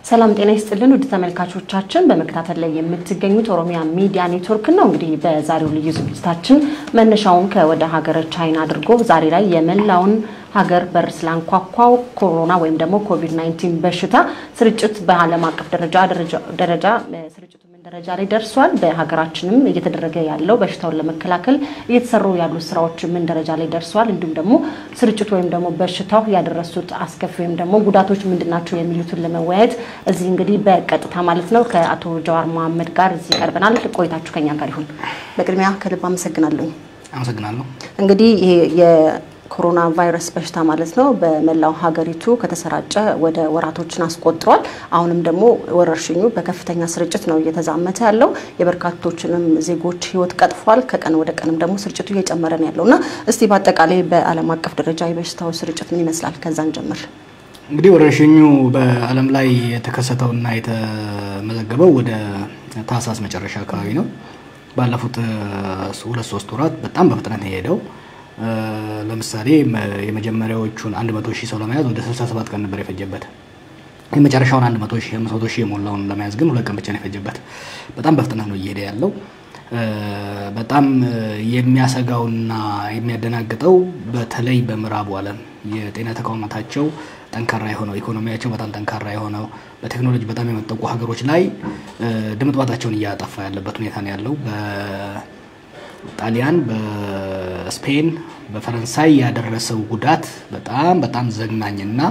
ሰላም ጤና ይስጥልን ውድ ተመልካቾቻችን፣ በመከታተል ላይ የምትገኙት ኦሮሚያ ሚዲያ ኔትወርክ ነው። እንግዲህ በዛሬው ልዩ ዝግጅታችን መነሻውን ከወደ ሀገረ ቻይና አድርጎ ዛሬ ላይ የመላውን ሀገር በር ስላንኳኳው ኮሮና ወይም ደግሞ ኮቪድ 19 በሽታ ስርጭት በዓለም አቀፍ ደረጃ ደረጃ ስርጭቱ ምን ደረጃ ላይ ደርሷል፣ በሀገራችንም እየተደረገ ያለው በሽታውን ለመከላከል እየተሰሩ ያሉ ስራዎች ምን ደረጃ ላይ ደርሷል፣ እንዲሁም ደግሞ ስርጭቱ ወይም ደግሞ በሽታው ያደረሱት አስከፊ ወይም ደግሞ ጉዳቶች ምንድን ናቸው የሚሉትን ለመወያየት እዚህ እንግዲህ በቀጥታ ማለት ነው ከአቶ ጀዋር መሀመድ ጋር እዚህ ቀርበናል። ቆይታችሁ ከኛ ጋር ይሁን። በቅድሚያ ከልብ አመሰግናለሁ። አመሰግናለሁ። እንግዲህ ይሄ ኮሮና ቫይረስ በሽታ ማለት ነው በመላው ሀገሪቱ ከተሰራጨ ወደ ወራቶችን አስቆጥሯል። አሁንም ደግሞ ወረርሽኙ በከፍተኛ ስርጭት ነው እየተዛመተ ያለው የበርካቶችንም ዜጎች ሕይወት ቀጥፏል። ከቀን ወደ ቀንም ደግሞ ስርጭቱ እየጨመረ ነው ያለው እና እስቲ በአጠቃላይ በዓለም አቀፍ ደረጃ የበሽታው ስርጭት ምን ይመስላል? ከዛን ጀምር። እንግዲህ ወረርሽኙ በዓለም ላይ የተከሰተውና የተመዘገበው ወደ ታህሳስ መጨረሻ አካባቢ ነው። ባለፉት ሁለት ሶስት ወራት በጣም በፍጥነት የሄደው ለምሳሌ የመጀመሪያዎቹን 100 ሺህ ሰው ለመያዝ ወደ 67 ቀን ነበር የፈጀበት። የመጨረሻውን 100 ሺህ 500 ሺህ የሞላውን ለመያዝ ግን ሁለት ቀን ብቻ ነው የፈጀበት። በጣም በፍጥነት ነው እየሄደ ያለው። በጣም የሚያሰጋውና የሚያደናግጠው በተለይ በምዕራቡ ዓለም የጤና ተቋማታቸው ጠንካራ የሆነው ኢኮኖሚያቸው በጣም ጠንካራ የሆነው በቴክኖሎጂ በጣም የመጠቁ ሀገሮች ላይ ድምጥማጣቸውን እያጠፋ ያለበት ሁኔታ ነው ያለው። ጣሊያን፣ በስፔን፣ በፈረንሳይ ያደረሰው ጉዳት በጣም በጣም ዘግናኝና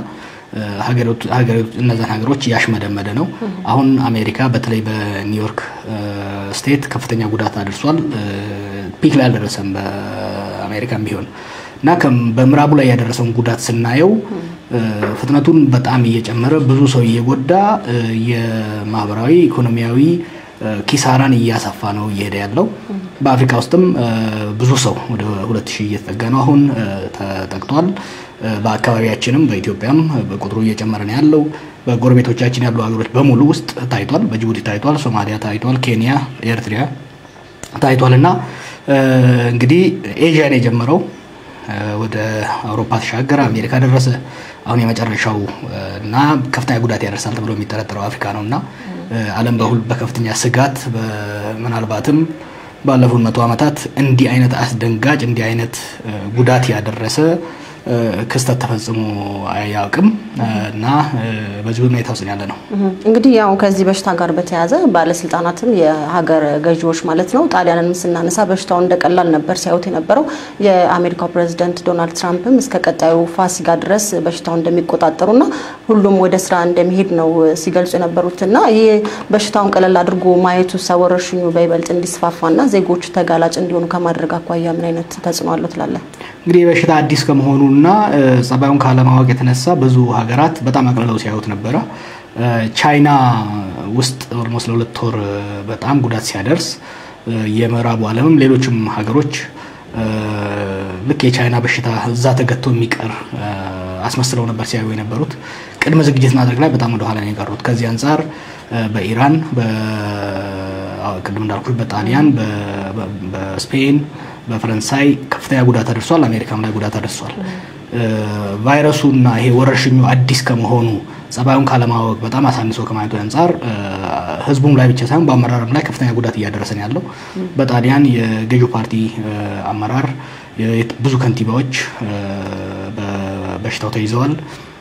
እነዛን ሀገሮች እያሽመደመደ ነው። አሁን አሜሪካ በተለይ በኒውዮርክ ስቴት ከፍተኛ ጉዳት አድርሷል። ፒክ ላይ አልደረሰም በአሜሪካም ቢሆን እና በምዕራቡ ላይ ያደረሰውን ጉዳት ስናየው ፍጥነቱን በጣም እየጨመረ ብዙ ሰው እየጎዳ የማህበራዊ ኢኮኖሚያዊ ኪሳራን እያሰፋ ነው እየሄደ ያለው። በአፍሪካ ውስጥም ብዙ ሰው ወደ ሁለት ሺህ እየተጠጋ ነው አሁን ተጠቅቷል። በአካባቢያችንም በኢትዮጵያም ቁጥሩ እየጨመረ ነው ያለው። በጎረቤቶቻችን ያሉ ሀገሮች በሙሉ ውስጥ ታይቷል። በጅቡቲ ታይቷል፣ ሶማሊያ ታይቷል፣ ኬንያ፣ ኤርትሪያ ታይቷል እና እንግዲህ ኤዥያን የጀመረው ወደ አውሮፓ ተሻገረ፣ አሜሪካ ደረሰ። አሁን የመጨረሻው እና ከፍተኛ ጉዳት ያደርሳል ተብሎ የሚጠረጠረው አፍሪካ ነው እና ዓለም በሁል በከፍተኛ ስጋት ምናልባትም ባለፉት መቶ ዓመታት እንዲህ አይነት አስደንጋጭ እንዲህ አይነት ጉዳት ያደረሰ ክስተት ተፈጽሞ አያውቅም እና በዚህ ሁኔታ ውስጥ ያለ ነው። እንግዲህ ያው ከዚህ በሽታ ጋር በተያያዘ ባለስልጣናትም የሀገር ገዢዎች ማለት ነው ጣሊያንን ስናነሳ በሽታውን እንደቀላል ነበር ሲያዩት የነበረው። የአሜሪካው ፕሬዚደንት ዶናልድ ትራምፕም እስከ ቀጣዩ ፋሲካ ድረስ በሽታውን እንደሚቆጣጠሩና ሁሉም ወደ ስራ እንደሚሄድ ነው ሲገልጹ የነበሩት እና ይህ በሽታውን ቀለል አድርጎ ማየቱ ወረርሽኙ በይበልጥ እንዲስፋፋና ዜጎች ተጋላጭ እንዲሆኑ ከማድረግ አኳያ ምን አይነት ተጽዕኖ አለው ትላለህ? እንግዲህ በሽታ አዲስ ከመሆኑ እና ጸባዩን ካለማወቅ የተነሳ ብዙ ሀገራት በጣም አቅልለው ሲያዩት ነበረ። ቻይና ውስጥ ኦልሞስት ለሁለት ወር በጣም ጉዳት ሲያደርስ የምዕራቡ ዓለምም ሌሎችም ሀገሮች ልክ የቻይና በሽታ እዛ ተገቶ የሚቀር አስመስለው ነበር ሲያዩ የነበሩት። ቅድመ ዝግጅት ማድረግ ላይ በጣም ወደኋላ ነው የቀሩት። ከዚህ አንጻር በኢራን ቅድም እንዳልኩት በጣሊያን፣ በስፔን በፈረንሳይ ከፍተኛ ጉዳት አድርሷል። አሜሪካም ላይ ጉዳት አድርሷል። ቫይረሱና ይሄ ወረርሽኙ አዲስ ከመሆኑ ጸባዩን ካለማወቅ በጣም አሳንሶ ከማየቱ አንጻር ሕዝቡም ላይ ብቻ ሳይሆን በአመራርም ላይ ከፍተኛ ጉዳት እያደረሰ ነው ያለው። በጣሊያን የገዢው ፓርቲ አመራር ብዙ ከንቲባዎች በበሽታው ተይዘዋል።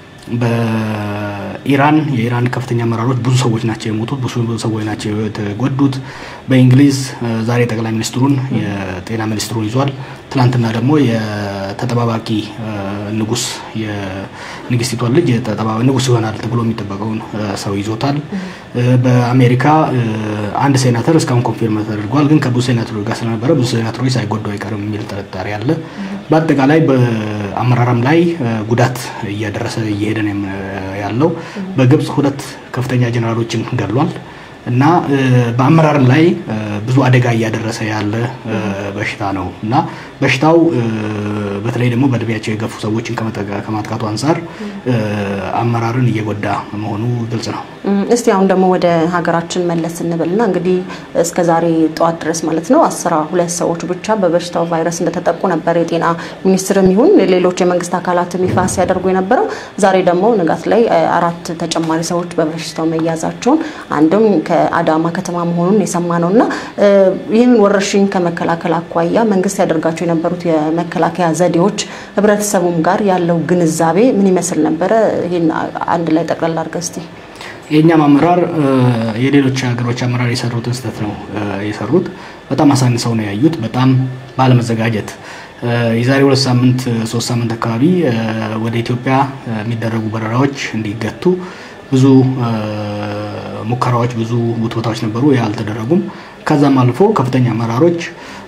በኢራን የኢራን ከፍተኛ አመራሮች ብዙ ሰዎች ናቸው የሞቱት፣ ብዙ ሰዎች ናቸው የተጎዱት። በእንግሊዝ ዛሬ ጠቅላይ ሚኒስትሩን የጤና ሚኒስትሩን ይዟል። ትናንትና ደግሞ የተጠባባቂ ንጉስ የንግስቲቷን ልጅ ንጉስ ይሆናል ተብሎ የሚጠበቀውን ሰው ይዞታል። በአሜሪካ አንድ ሴናተር እስካሁን ኮንፊርም ተደርጓል፣ ግን ከብዙ ሴናተሮች ጋር ስለነበረ ብዙ ሴናተሮች ሳይጎዱ አይቀርም የሚል ጥርጣሬ አለ። በአጠቃላይ በአመራርም ላይ ጉዳት እያደረሰ እየሄደ ነው ያለው። በግብጽ ሁለት ከፍተኛ ጀኔራሎችን ገድሏል እና በአመራርም ላይ ብዙ አደጋ እያደረሰ ያለ በሽታ ነው እና በሽታው በተለይ ደግሞ በእድሜያቸው የገፉ ሰዎችን ከማጥቃቱ አንጻር አመራርን እየጎዳ መሆኑ ግልጽ ነው። እስቲ አሁን ደግሞ ወደ ሀገራችን መለስ እንበልና እንግዲህ እስከ ዛሬ ጠዋት ድረስ ማለት ነው አስራ ሁለት ሰዎች ብቻ በበሽታው ቫይረስ እንደተጠቁ ነበር የጤና ሚኒስትርም ይሁን ሌሎች የመንግስት አካላትም ይፋ ሲያደርጉ የነበረው። ዛሬ ደግሞ ንጋት ላይ አራት ተጨማሪ ሰዎች በበሽታው መያዛቸውን አንድም ከአዳማ ከተማ መሆኑን የሰማ ነው እና ይህን ወረርሽኝ ከመከላከል አኳያ መንግስት ያደርጋቸው የነበሩት የመከላከያ ዘዴዎች ህብረተሰቡም ጋር ያለው ግንዛቤ ምን ይመስል ነበረ? ይህን አንድ ላይ ጠቅላላ አድርገህ እስቲ የእኛም አመራር የሌሎች ሀገሮች አመራር የሰሩትን ስህተት ነው የሰሩት። በጣም አሳንሰው ነው ያዩት። በጣም ባለመዘጋጀት የዛሬ ሁለት ሳምንት ሶስት ሳምንት አካባቢ ወደ ኢትዮጵያ የሚደረጉ በረራዎች እንዲገቱ ብዙ ሙከራዎች፣ ብዙ ውትወታዎች ነበሩ። ያ አልተደረጉም። ከዛም አልፎ ከፍተኛ አመራሮች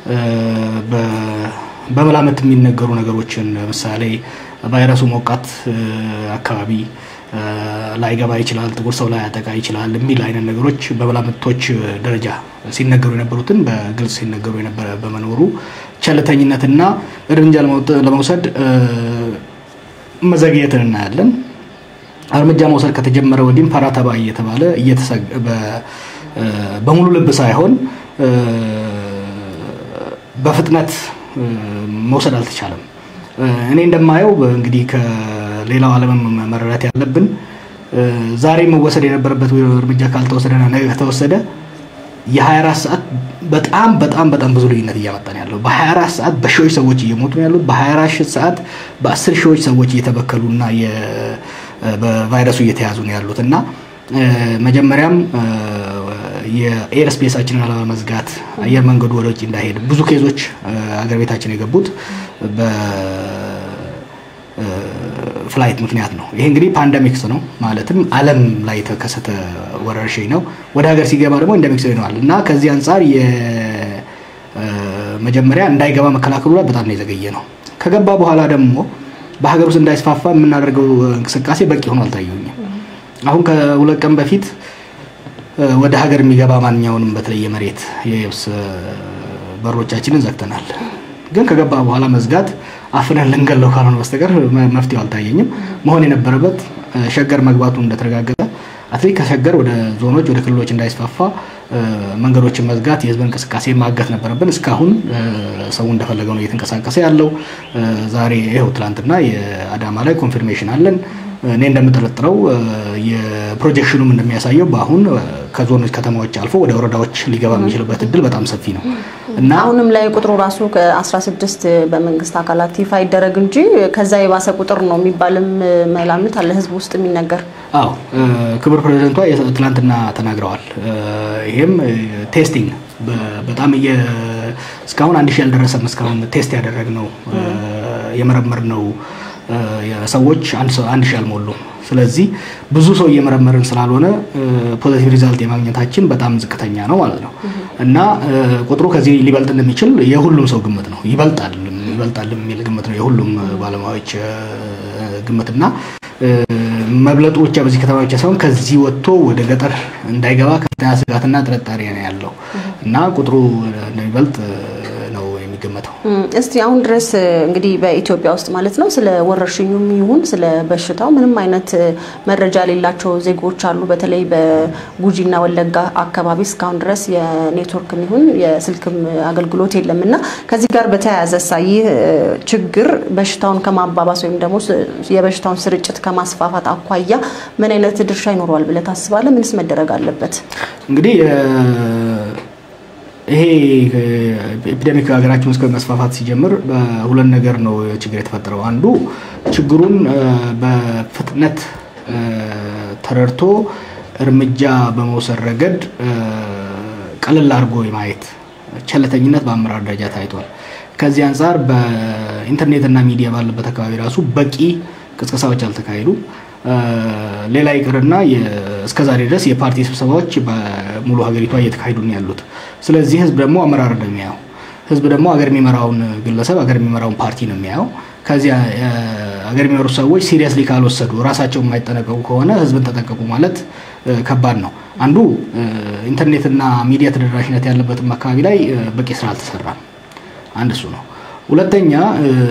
በመላመት የሚነገሩ ነገሮችን ለምሳሌ ቫይረሱ ሞቃት አካባቢ ላይገባ ይችላል፣ ጥቁር ሰው ላይ ያጠቃ ይችላል የሚል አይነት ነገሮች በመላምቶች ደረጃ ሲነገሩ የነበሩትን በግልጽ ሲነገሩ የነበረ በመኖሩ ቸልተኝነትና እርምጃ ለመውሰድ መዘግየትን እናያለን። እርምጃ መውሰድ ከተጀመረ ወዲህም ፓራተባ እየተባለ በሙሉ ልብ ሳይሆን በፍጥነት መውሰድ አልተቻለም። እኔ እንደማየው እንግዲህ ከሌላው ዓለም መረዳት ያለብን ዛሬ መወሰድ የነበረበት እርምጃ ካልተወሰደና ነገ ከተወሰደ የ24 ሰዓት በጣም በጣም በጣም ብዙ ልዩነት እያመጣን ያለው በ24 ሰዓት በሺዎች ሰዎች እየሞቱ ነው ያሉት። በ24 ሰዓት በ10 ሺዎች ሰዎች እየተበከሉና በቫይረሱ እየተያዙ ነው ያሉት እና መጀመሪያም የኤር ስፔሳችንን አለመዝጋት አየር መንገዱ ወደ ውጭ እንዳይሄድ ብዙ ኬዞች አገር ቤታችን የገቡት በፍላይት ምክንያት ነው። ይሄ እንግዲህ ፓንደሚክስ ነው ማለትም ዓለም ላይ የተከሰተ ወረርሽኝ ነው። ወደ ሀገር ሲገባ ደግሞ ኢንደሚክስ ይሆናል እና ከዚህ አንጻር መጀመሪያ እንዳይገባ መከላከሉ ላይ በጣም ነው የዘገየ ነው። ከገባ በኋላ ደግሞ በሀገር ውስጥ እንዳይስፋፋ የምናደርገው እንቅስቃሴ በቂ ሆኖ አልታየኝም። አሁን ከሁለት ቀን በፊት ወደ ሀገር የሚገባ ማንኛውንም በተለይ የመሬት የየብስ በሮቻችንን ዘግተናል። ግን ከገባ በኋላ መዝጋት አፍነን ልንገለው ካልሆነ በስተቀር መፍትሄው አልታየኝም። መሆን የነበረበት ሸገር መግባቱ እንደተረጋገጠ አትሊት ከሸገር ወደ ዞኖች ወደ ክልሎች እንዳይስፋፋ መንገዶችን መዝጋት፣ የህዝብ እንቅስቃሴ ማገት ነበረብን። እስካሁን ሰው እንደፈለገው ነው እየተንቀሳቀሰ ያለው። ዛሬ ይኸው ትላንትና የአዳማ ላይ ኮንፊርሜሽን አለን። እኔ እንደምጠረጥረው የፕሮጀክሽኑም እንደሚያሳየው በአሁን ከዞኖች ከተማዎች አልፎ ወደ ወረዳዎች ሊገባ የሚችልበት እድል በጣም ሰፊ ነው እና አሁንም ላይ ቁጥሩ ራሱ ከ16 በመንግስት አካላት ይፋ ይደረግ እንጂ ከዛ የባሰ ቁጥር ነው የሚባልም መላምት አለ ህዝብ ውስጥ የሚነገር። አዎ ክቡር ፕሬዚደንቷ ትናንትና ተናግረዋል። ይሄም ቴስቲንግ በጣም እስካሁን አንድ ሺህ ያልደረሰም እስካሁን ቴስት ያደረግነው የመረመርነው ሰዎች አንድ ሺህ አልሞሉም። ስለዚህ ብዙ ሰው እየመረመርን ስላልሆነ ፖዚቲቭ ሪዛልት የማግኘታችን በጣም ዝቅተኛ ነው ማለት ነው እና ቁጥሩ ከዚህ ሊበልጥ እንደሚችል የሁሉም ሰው ግምት ነው። ይበልጣል ይበልጣል የሚል ግምት ነው የሁሉም ባለሙያዎች ግምት እና መብለጡ ብቻ በዚህ ከተማ ብቻ ሳይሆን ከዚህ ወጥቶ ወደ ገጠር እንዳይገባ ከፍተኛ ስጋትና ጥርጣሬ ነው ያለው እና ቁጥሩ እንደሚበልጥ ነው የሚገመተው። እስቲ አሁን ድረስ እንግዲህ በኢትዮጵያ ውስጥ ማለት ነው ስለ ወረርሽኙም ይሁን ስለ በሽታው ምንም አይነት መረጃ የሌላቸው ዜጎች አሉ። በተለይ በጉጂና ወለጋ አካባቢ እስካሁን ድረስ የኔትወርክም ይሁን የስልክም አገልግሎት የለም እና ከዚህ ጋር በተያያዘ ሳ ይህ ችግር በሽታውን ከማባባስ ወይም ደግሞ የበሽታውን ስርጭት ከማስፋፋት አኳያ ምን አይነት ድርሻ ይኖረዋል ብለህ ታስባለህ? ምንስ መደረግ አለበት? እንግዲህ ይሄ ኤፒዴሚክ ሀገራችን ውስጥ መስፋፋት ሲጀምር በሁለት ነገር ነው ችግር የተፈጠረው። አንዱ ችግሩን በፍጥነት ተረድቶ እርምጃ በመውሰድ ረገድ ቀለል አድርጎ የማየት ቸለተኝነት በአመራር ደረጃ ታይቷል። ከዚህ አንጻር በኢንተርኔትና ሚዲያ ባለበት አካባቢ ራሱ በቂ ቅስቀሳዎች አልተካሄዱ። ሌላ ይቅርና እስከዛሬ ድረስ የፓርቲ ስብሰባዎች በሙሉ ሀገሪቷ እየተካሄዱ ነው ያሉት። ስለዚህ ህዝብ ደግሞ አመራር ነው የሚያየው። ህዝብ ደግሞ ሀገር የሚመራውን ግለሰብ ሀገር የሚመራውን ፓርቲ ነው የሚያየው። ከዚያ ሀገር የሚመሩት ሰዎች ሲሪየስሊ ካልወሰዱ ራሳቸው የማይጠነቀቁ ከሆነ ህዝብን ተጠቀቁ ማለት ከባድ ነው። አንዱ ኢንተርኔትና ሚዲያ ተደራሽነት ያለበትም አካባቢ ላይ በቂ ስራ አልተሰራም። አንድ እሱ ነው። ሁለተኛ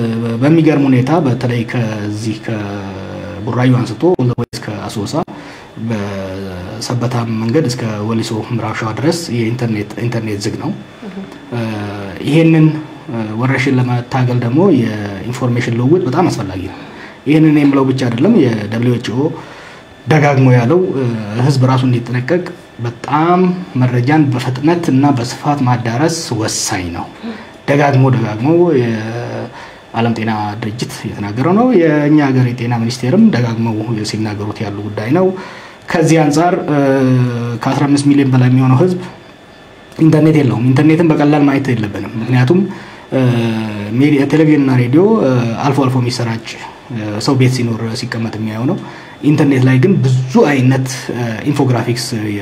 በሚገርም ሁኔታ በተለይ ከዚህ ከቡራዩ አንስቶ እስከ አሶሳ በሰበታም መንገድ እስከ ወሊሶ ምዕራብ ሸዋ ድረስ የኢንተርኔት ዝግ ነው። ይሄንን ወረርሽኝ ለመታገል ደግሞ የኢንፎርሜሽን ልውውጥ በጣም አስፈላጊ ነው። ይህንን የምለው ብቻ አይደለም። የደብሊው ኤች ኦ ደጋግሞ ያለው ህዝብ ራሱ እንዲጠነቀቅ በጣም መረጃን በፍጥነት እና በስፋት ማዳረስ ወሳኝ ነው። ደጋግሞ ደጋግሞ የዓለም ጤና ድርጅት የተናገረው ነው። የእኛ ሀገር የጤና ሚኒስቴርም ደጋግመው ሲናገሩት ያሉ ጉዳይ ነው። ከዚህ አንጻር ከ15 ሚሊዮን በላይ የሚሆነው ህዝብ ኢንተርኔት የለውም። ኢንተርኔትን በቀላል ማየት የለብንም። ምክንያቱም ቴሌቪዥንና ሬዲዮ አልፎ አልፎ የሚሰራጭ ሰው ቤት ሲኖር ሲቀመጥ የሚያየው ነው። ኢንተርኔት ላይ ግን ብዙ አይነት ኢንፎግራፊክስ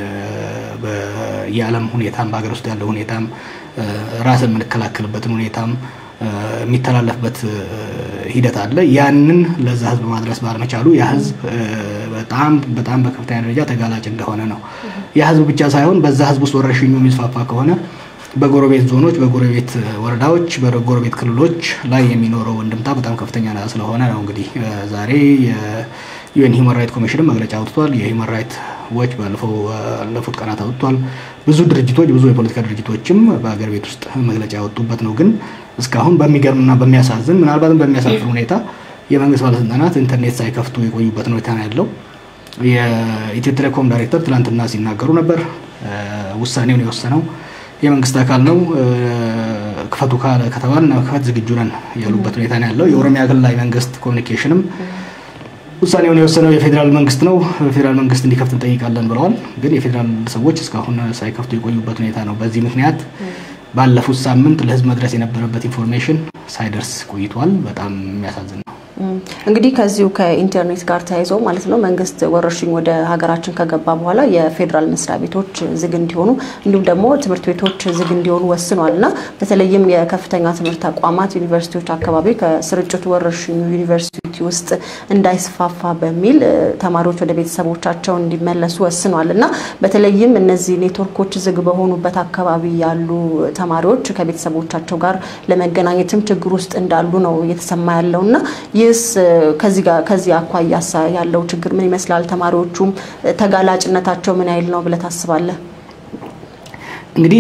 የዓለም ሁኔታም በሀገር ውስጥ ያለው ሁኔታም ራስን የምንከላከልበትን ሁኔታም የሚተላለፍበት ሂደት አለ። ያንን ለዛ ህዝብ ማድረስ ባለመቻሉ ያ ህዝብ በጣም በጣም በከፍተኛ ደረጃ ተጋላጭ እንደሆነ ነው። ያ ህዝብ ብቻ ሳይሆን በዛ ህዝብ ውስጥ ወረርሽኙ የሚስፋፋ ከሆነ በጎረቤት ዞኖች፣ በጎረቤት ወረዳዎች፣ በጎረቤት ክልሎች ላይ የሚኖረው እንድምታ በጣም ከፍተኛ ስለሆነ ነው። እንግዲህ ዛሬ የዩኤን ሂውማን ራይት ኮሚሽንም መግለጫ አውጥቷል። የሂውማን ራይት ዎች ባለፉት ቀናት አውጥቷል። ብዙ ድርጅቶች ብዙ የፖለቲካ ድርጅቶችም በሀገር ቤት ውስጥ መግለጫ ያወጡበት ነው። ግን እስካሁን በሚገርምና በሚያሳዝን ምናልባትም በሚያሳፍር ሁኔታ የመንግስት ባለስልጣናት ኢንተርኔት ሳይከፍቱ የቆዩበት ሁኔታ ነው ያለው። የኢትዮ ቴሌኮም ዳይሬክተር ትላንትና ሲናገሩ ነበር። ውሳኔውን የወሰነው የመንግስት አካል ነው። ክፈቱ ካለ ከተባል ክፈት ዝግጁ ነን ያሉበት ሁኔታ ነው ያለው። የኦሮሚያ ክልላዊ መንግስት ኮሚኒኬሽንም ውሳኔውን የወሰነው የፌዴራል መንግስት ነው። ፌዴራል መንግስት እንዲከፍት እንጠይቃለን ብለዋል። ግን የፌዴራል ሰዎች እስካሁን ሳይከፍቱ የቆዩበት ሁኔታ ነው። በዚህ ምክንያት ባለፉት ሳምንት ለህዝብ መድረስ የነበረበት ኢንፎርሜሽን ሳይደርስ ቆይቷል። በጣም የሚያሳዝን ነው። እንግዲህ ከዚሁ ከኢንተርኔት ጋር ተያይዞ ማለት ነው መንግስት ወረርሽኝ ወደ ሀገራችን ከገባ በኋላ የፌዴራል መስሪያ ቤቶች ዝግ እንዲሆኑ እንዲሁም ደግሞ ትምህርት ቤቶች ዝግ እንዲሆኑ ወስኗል እና በተለይም የከፍተኛ ትምህርት ተቋማት ዩኒቨርሲቲዎች አካባቢ ከስርጭቱ ወረርሽኙ ዩኒቨርሲቲ ውስጥ እንዳይስፋፋ በሚል ተማሪዎች ወደ ቤተሰቦቻቸው እንዲመለሱ ወስኗል እና በተለይም እነዚህ ኔትወርኮች ዝግ በሆኑበት አካባቢ ያሉ ተማሪዎች ከቤተሰቦቻቸው ጋር ለመገናኘትም ችግር ውስጥ እንዳሉ ነው እየተሰማ ያለው እና ይህስ ከዚህ አኳያ ያለው ችግር ምን ይመስላል? ተማሪዎቹም ተጋላጭነታቸው ምን ያህል ነው ብለህ ታስባለህ? እንግዲህ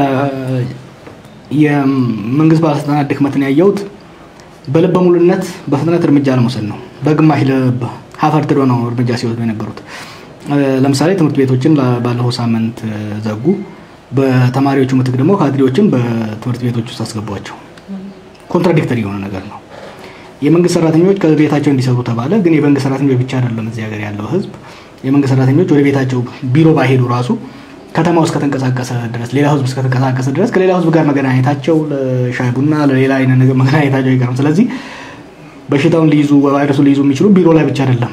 የመንግስት ባለስልጣናት ድክመትን ያየሁት በልበ ሙሉነት በፍጥነት እርምጃ ለመውሰድ ነው። በግማሽ ልብ ሀፈር ትዶ ነው እርምጃ ሲወስዱ የነበሩት። ለምሳሌ ትምህርት ቤቶችን ባለፈው ሳምንት ዘጉ። በተማሪዎቹ ምትክ ደግሞ ካድሬዎችን በትምህርት ቤቶች ውስጥ አስገቧቸው። ኮንትራዲክተሪ የሆነ ነገር ነው። የመንግስት ሰራተኞች ከቤታቸው እንዲሰሩ ተባለ። ግን የመንግስት ሰራተኞች ብቻ አይደለም እዚህ ሀገር ያለው ህዝብ። የመንግስት ሰራተኞች ወደ ቤታቸው ቢሮ ባይሄዱ ራሱ ከተማ ውስጥ ከተንቀሳቀሰ ድረስ ሌላ ህዝብ እስከተንቀሳቀሰ ድረስ ከሌላ ህዝብ ጋር መገናኘታቸው ለሻይ ቡና ለሌላ አይነት ነገር መገናኘታቸው አይቀርም። ስለዚህ በሽታውን ሊይዙ ቫይረሱን ሊይዙ የሚችሉ ቢሮ ላይ ብቻ አይደለም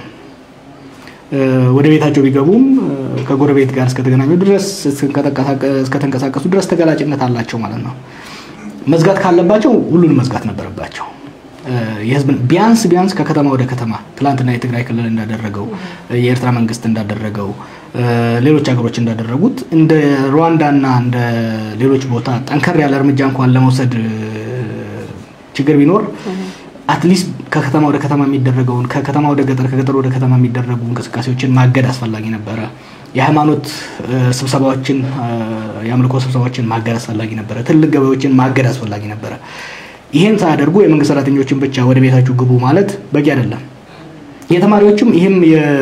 ወደ ቤታቸው ቢገቡም ከጎረቤት ጋር እስከተገናኙ ድረስ እስከተንቀሳቀሱ ድረስ ተጋላጭነት አላቸው ማለት ነው። መዝጋት ካለባቸው ሁሉንም መዝጋት ነበረባቸው። የህዝብን ቢያንስ ቢያንስ ከከተማ ወደ ከተማ ትላንትና የትግራይ ክልል እንዳደረገው የኤርትራ መንግስት እንዳደረገው ሌሎች ሀገሮች እንዳደረጉት እንደ ሩዋንዳና እንደ ሌሎች ቦታ ጠንከር ያለ እርምጃ እንኳን ለመውሰድ ችግር ቢኖር አትሊስት ከከተማ ወደ ከተማ የሚደረገውን ከከተማ ወደ ገጠር ከገጠር ወደ ከተማ የሚደረጉ እንቅስቃሴዎችን ማገድ አስፈላጊ ነበረ። የሃይማኖት ስብሰባዎችን የአምልኮ ስብሰባዎችን ማገድ አስፈላጊ ነበረ። ትልቅ ገበያዎችን ማገድ አስፈላጊ ነበረ። ይሄን ሳያደርጉ የመንግስት ሰራተኞችን ብቻ ወደ ቤታችሁ ግቡ ማለት በቂ አይደለም። የተማሪዎችም ይህም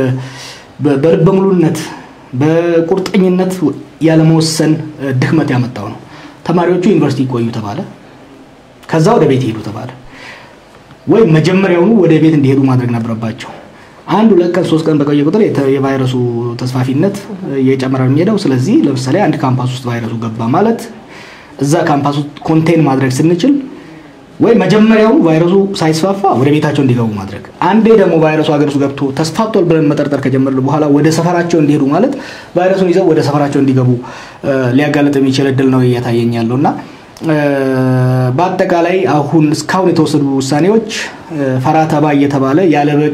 በልበ ሙሉነት በቁርጠኝነት ያለመወሰን ድክመት ያመጣው ነው። ተማሪዎቹ ዩኒቨርሲቲ ይቆዩ ተባለ፣ ከዛ ወደ ቤት ይሄዱ ተባለ። ወይ መጀመሪያውኑ ወደ ቤት እንዲሄዱ ማድረግ ነበረባቸው። አንድ ሁለት ቀን ሶስት ቀን በቆየ ቁጥር የቫይረሱ ተስፋፊነት እየጨመረ የሚሄደው። ስለዚህ ለምሳሌ አንድ ካምፓስ ውስጥ ቫይረሱ ገባ ማለት እዛ ካምፓስ ውስጥ ኮንቴን ማድረግ ስንችል ወይ መጀመሪያውኑ ቫይረሱ ሳይስፋፋ ወደ ቤታቸው እንዲገቡ ማድረግ፣ አንዴ ደግሞ ቫይረሱ ሀገር ውስጥ ገብቶ ተስፋፍቷል ብለን መጠርጠር ከጀመርን በኋላ ወደ ሰፈራቸው እንዲሄዱ ማለት ቫይረሱን ይዘው ወደ ሰፈራቸው እንዲገቡ ሊያጋለጥ የሚችል እድል ነው እየታየኝ ያለው እና በአጠቃላይ አሁን እስካሁን የተወሰዱ ውሳኔዎች ፈራ ተባ እየተባለ ያለ በቂ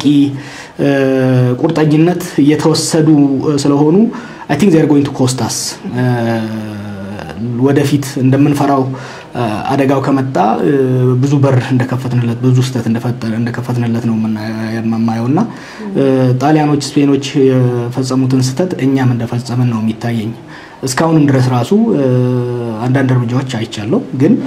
ቁርጠኝነት እየተወሰዱ ስለሆኑ አይ ቲንክ ዜር ጎይንግ ቱ ኮስታስ ወደፊት እንደምንፈራው አደጋው ከመጣ ብዙ በር እንደከፈትንለት ብዙ ስህተት እንደከፈትንለት ነው የማየው እና ጣሊያኖች፣ ስፔኖች የፈጸሙትን ስህተት እኛም እንደፈጸምን ነው የሚታየኝ። እስካሁንም ድረስ ራሱ አንዳንድ እርምጃዎች አይቻለሁ፣ ግን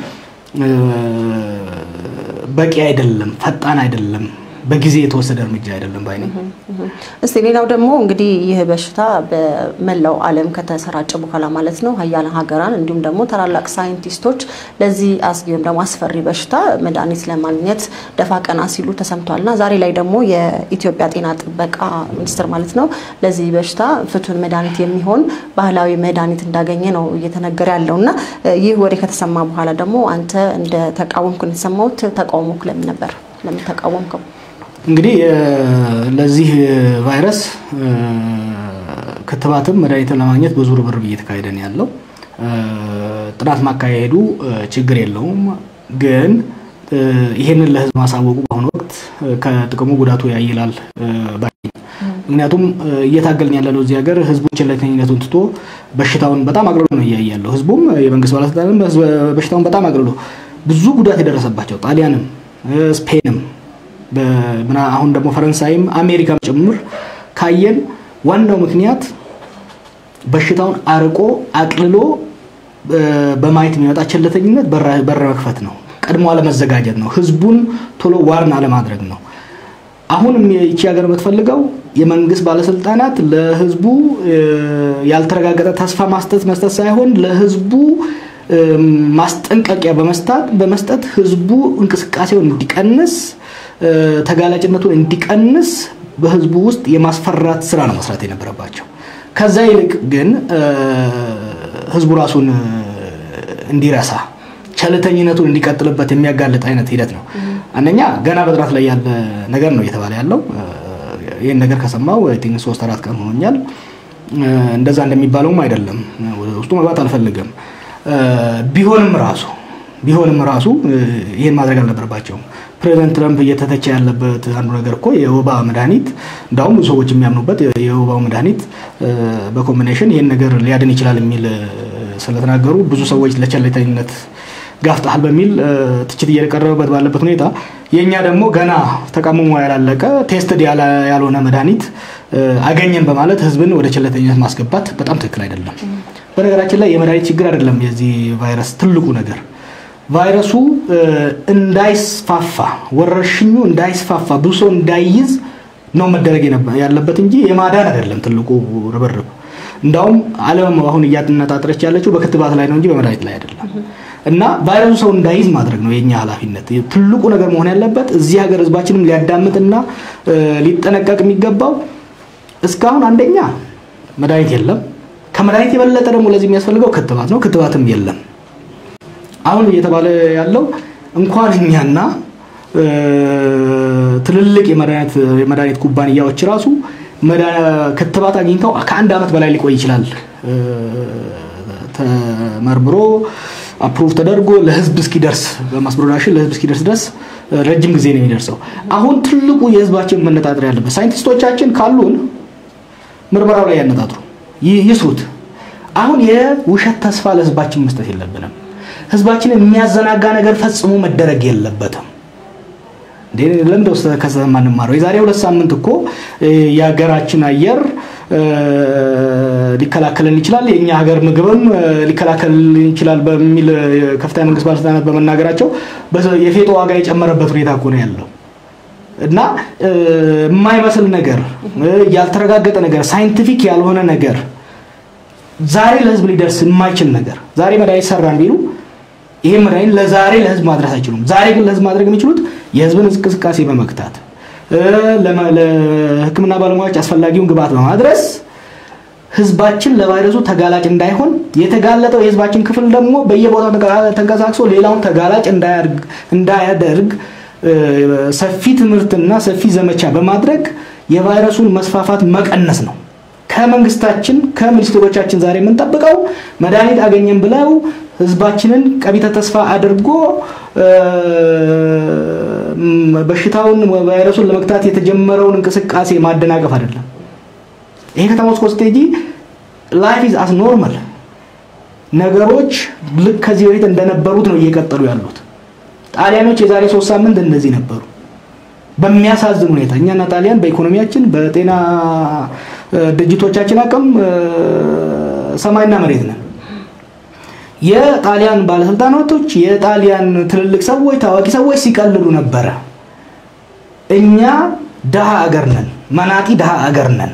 በቂ አይደለም፣ ፈጣን አይደለም በጊዜ የተወሰደ እርምጃ አይደለም ባይ ነኝ። እስቲ ሌላው ደግሞ እንግዲህ ይህ በሽታ በመላው ዓለም ከተሰራጨ በኋላ ማለት ነው ሀያላን ሀገራን እንዲሁም ደግሞ ታላላቅ ሳይንቲስቶች ለዚህ አስጊ ወይም ደግሞ አስፈሪ በሽታ መድኃኒት ለማግኘት ደፋ ቀና ሲሉ ተሰምቷል እና ዛሬ ላይ ደግሞ የኢትዮጵያ ጤና ጥበቃ ሚኒስቴር ማለት ነው ለዚህ በሽታ ፍቱን መድኃኒት የሚሆን ባህላዊ መድኃኒት እንዳገኘ ነው እየተነገረ ያለው እና ይህ ወሬ ከተሰማ በኋላ ደግሞ አንተ እንደ ተቃወምኩ የተሰማሁት ተቃውሞክ ለምን ነበር? ለምን ተቃወምከው? እንግዲህ ለዚህ ቫይረስ ክትባትም መድኃኒትን ለማግኘት ብዙ ርብርብ እየተካሄደ ነው ያለው። ጥናት ማካሄዱ ችግር የለውም፣ ግን ይሄንን ለሕዝብ ማሳወቁ በአሁኑ ወቅት ከጥቅሙ ጉዳቱ ያይላል። ምክንያቱም እየታገልን ያለነው እዚህ ሀገር ሕዝቡን ቸልተኝነቱን ትቶ በሽታውን በጣም አግልሎ ነው እያየ ያለው። ሕዝቡም የመንግስት ባለስልጣንም በሽታውን በጣም አግልሎ ብዙ ጉዳት የደረሰባቸው ጣሊያንም ስፔንም አሁን ደግሞ ፈረንሳይም አሜሪካም ጭምር ካየን ዋናው ምክንያት በሽታውን አርቆ አቅልሎ በማየት የሚመጣ ቸልተኝነት በር መክፈት ነው። ቀድሞ አለመዘጋጀት ነው። ህዝቡን ቶሎ ዋርን አለማድረግ ነው። አሁንም ይቺ ሀገር የምትፈልገው የመንግስት ባለስልጣናት ለህዝቡ ያልተረጋገጠ ተስፋ ማስጠት መስጠት ሳይሆን ለህዝቡ ማስጠንቀቂያ በመስጠት ህዝቡ እንቅስቃሴውን እንዲቀንስ ተጋላጭነቱን እንዲቀንስ በህዝቡ ውስጥ የማስፈራት ስራ ነው መስራት የነበረባቸው። ከዛ ይልቅ ግን ህዝቡ ራሱን እንዲረሳ ቸልተኝነቱን እንዲቀጥልበት የሚያጋልጥ አይነት ሂደት ነው። አንደኛ ገና በጥናት ላይ ያለ ነገር ነው እየተባለ ያለው። ይህን ነገር ከሰማው ቲንክ ሶስት አራት ቀን ሆኖኛል። እንደዛ እንደሚባለውም አይደለም። ውስጡ መግባት አልፈልግም። ቢሆንም ራሱ ቢሆንም ራሱ ይህን ማድረግ አልነበረባቸውም። ፕሬዚደንት ትረምፕ እየተተቸ ያለበት አንዱ ነገር እኮ የወባ መድኃኒት እንዳሁም ብዙ ሰዎች የሚያምኑበት የወባው መድኃኒት በኮምቢኔሽን ይህን ነገር ሊያድን ይችላል የሚል ስለተናገሩ ብዙ ሰዎች ለቸልተኝነት ጋፍጠሃል በሚል ትችት እየቀረበበት ባለበት ሁኔታ የእኛ ደግሞ ገና ተቀምሞ ያላለቀ ቴስትድ ያልሆነ መድኃኒት አገኘን በማለት ህዝብን ወደ ቸልተኝነት ማስገባት በጣም ትክክል አይደለም። በነገራችን ላይ የመድኃኒት ችግር አይደለም የዚህ ቫይረስ ትልቁ ነገር ቫይረሱ እንዳይስፋፋ ወረርሽኙ እንዳይስፋፋ ብዙ ሰው እንዳይይዝ ነው መደረግ ያለበት እንጂ የማዳን አይደለም ትልቁ ርብርብ። እንዳውም ዓለም አሁን እያነጣጠረች ያለችው በክትባት ላይ ነው እንጂ በመድኃኒት ላይ አይደለም። እና ቫይረሱ ሰው እንዳይዝ ማድረግ ነው የኛ ኃላፊነት። ትልቁ ነገር መሆን ያለበት እዚህ ሀገር ህዝባችንም ሊያዳምጥና ሊጠነቀቅ የሚገባው እስካሁን አንደኛ መድኃኒት የለም። ከመድኃኒት የበለጠ ደግሞ ለዚህ የሚያስፈልገው ክትባት ነው። ክትባትም የለም። አሁን እየተባለ ያለው እንኳን እኛና ትልልቅ የመድኃኒት ኩባንያዎች ራሱ ክትባት አግኝተው ከአንድ ዓመት በላይ ሊቆይ ይችላል ተመርምሮ አፕሩቭ ተደርጎ ለህዝብ እስኪደርስ በማስ ፕሮዳክሽን ለህዝብ እስኪደርስ ድረስ ረጅም ጊዜ ነው የሚደርሰው። አሁን ትልቁ የህዝባችን መነጣጠር ያለበት ሳይንቲስቶቻችን ካሉን ምርመራው ላይ ያነጣጥሩ ይስሩት። አሁን የውሸት ተስፋ ለህዝባችን መስጠት የለብንም። ህዝባችንን የሚያዘናጋ ነገር ፈጽሞ መደረግ የለበትም። ለምንደ ውስጥ ከሰማ እንማረው። የዛሬ ሁለት ሳምንት እኮ የሀገራችን አየር ሊከላከልን ይችላል፣ የእኛ ሀገር ምግብም ሊከላከልን ይችላል በሚል ከፍተኛ መንግስት ባለስልጣናት በመናገራቸው የፌጦ ዋጋ የጨመረበት ሁኔታ እኮ ነው ያለው እና የማይመስል ነገር፣ ያልተረጋገጠ ነገር፣ ሳይንቲፊክ ያልሆነ ነገር ዛሬ ለህዝብ ሊደርስ የማይችል ነገር ዛሬ መድኃኒት ሰራን ቢሉ ይሄ መድኃኒት ለዛሬ ለህዝብ ማድረስ አይችሉም። ዛሬ ግን ለህዝብ ማድረግ የሚችሉት የህዝብን እንቅስቃሴ በመግታት ለሕክምና ባለሙያዎች አስፈላጊውን ግብዓት በማድረስ ህዝባችን ለቫይረሱ ተጋላጭ እንዳይሆን የተጋለጠው የህዝባችን ክፍል ደግሞ በየቦታው ተንቀሳቅሶ ሌላውን ተጋላጭ እንዳያደርግ ሰፊ ትምህርትና ሰፊ ዘመቻ በማድረግ የቫይረሱን መስፋፋት መቀነስ ነው። ከመንግስታችን ከሚኒስትሮቻችን ዛሬ የምንጠብቀው መድኃኒት አገኘን ብለው ህዝባችንን ቀቢተ ተስፋ አድርጎ በሽታውን ቫይረሱን ለመግታት የተጀመረውን እንቅስቃሴ ማደናቀፍ አይደለም። ይሄ ከተማ ውስጥ ስትሄጂ ላይፍ ኢዝ አስ ኖርማል ነገሮች ልክ ከዚህ በፊት እንደነበሩት ነው እየቀጠሉ ያሉት። ጣሊያኖች የዛሬ ሶስት ሳምንት እንደዚህ ነበሩ። በሚያሳዝን ሁኔታ እኛና ጣሊያን በኢኮኖሚያችን በጤና ድርጅቶቻችን አቅም ሰማይና መሬት ነን። የጣሊያን ባለስልጣናቶች የጣሊያን ትልልቅ ሰዎች ታዋቂ ሰዎች ሲቀልዱ ነበረ። እኛ ድሃ አገር ነን፣ መናጢ ድሃ አገር ነን።